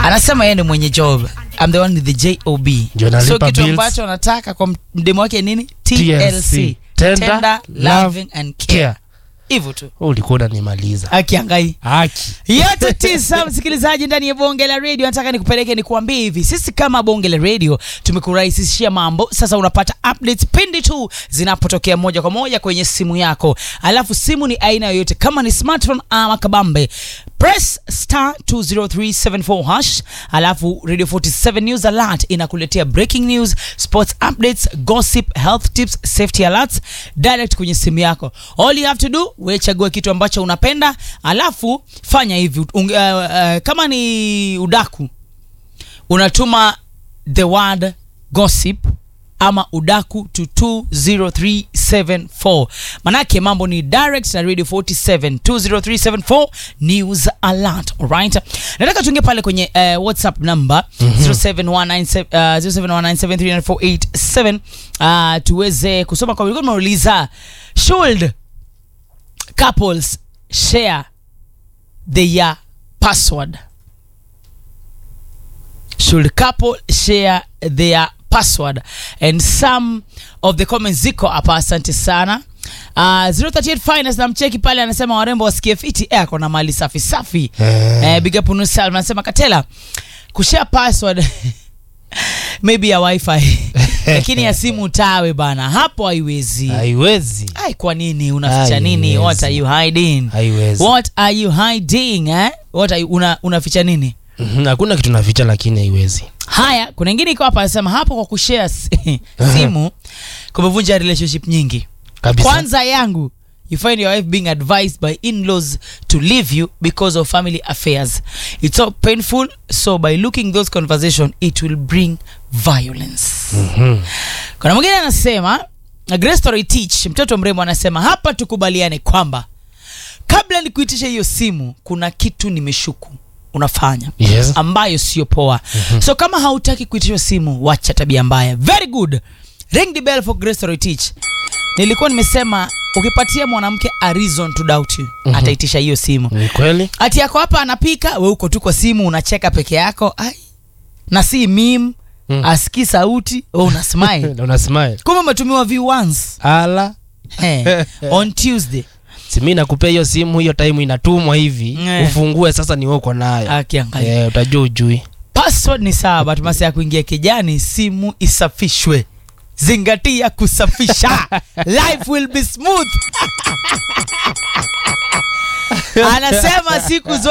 anasema yeye ni mwenye job I'm the one with the job Ndio nalipa so kitu bills. ambacho anataka kwa mdemo wake nini TLC. tlc Tender, loving and care Care. hivyo tu Wewe ulikuwa unanimaliza akiangai haki yote tisa msikilizaji ndani ya bonge la radio nataka nikupeleke nikuambie hivi sisi kama bonge la radio tumekurahisishia mambo sasa unapata updates pindi tu zinapotokea moja kwa moja kwenye simu yako alafu simu ni aina yoyote kama ni smartphone ama kabambe press star 20374 hash alafu radio 47 news alert inakuletea breaking news sports updates gossip health tips safety alerts direct kwenye simu yako all you have to do we chagua kitu ambacho unapenda alafu fanya hivi unge, uh, uh, kama ni udaku unatuma the word gossip ama udaku to 20374 manake mambo ni direct na radio 47 20374 news alert alright nataka tuingie pale kwenye uh, whatsapp number 0719739487 uh, tuweze kusoma kwa ulikuwa tumeuliza should couples share their password should couple share their password and some of the comments ziko hapa asante sana Uh, 038 finance namcheki pale anasema warembo wasikie fiti eh, ako na mali safi safi Eh. eh, big up Nusal anasema katela kushare password maybe ya wifi lakini ya simu tawe bana hapo haiwezi haiwezi ai kwa nini unaficha nini Haiwezi. what are you hiding haiwezi what are you hiding eh? what are you, una, unaficha nini Mhm, hakuna kitu naficha lakini haiwezi haya kuna ingine iko hapa anasema hapo kwa kushare si- simu kumevunja relationship nyingi kabisa kwanza yangu you find your wife being advised by in-laws to leave you because of family affairs it's so painful so by looking those conversation it will bring violence Mhm. kuna mwingine anasema Grace Story Teach mtoto mrembo anasema hapa tukubaliane kwamba kabla nikuitisha hiyo simu kuna kitu nimeshuku unafanya yes ambayo sio poa so kama hautaki kuitishwa simu wacha tabia mbaya very good ring the bell for Grace Story Teach nilikuwa nimesema ukipatia mwanamke a reason to doubt you Mhm. ataitisha hiyo simu ni kweli ati yako hapa anapika we uko tu kwa simu unacheka peke yako ai na si mim Mm. asikii sauti we una smile Na una smile kumbe umetumiwa view once ala eh, on tuesday simi nakupea hiyo simu hiyo time inatumwa hivi Eh. ufungue sasa ni wewe uko nayo akiangalia Eh, utajua ujui password ni sawa but masa ya kuingia kijani simu isafishwe zingatia kusafisha life will be smooth anasema siku zote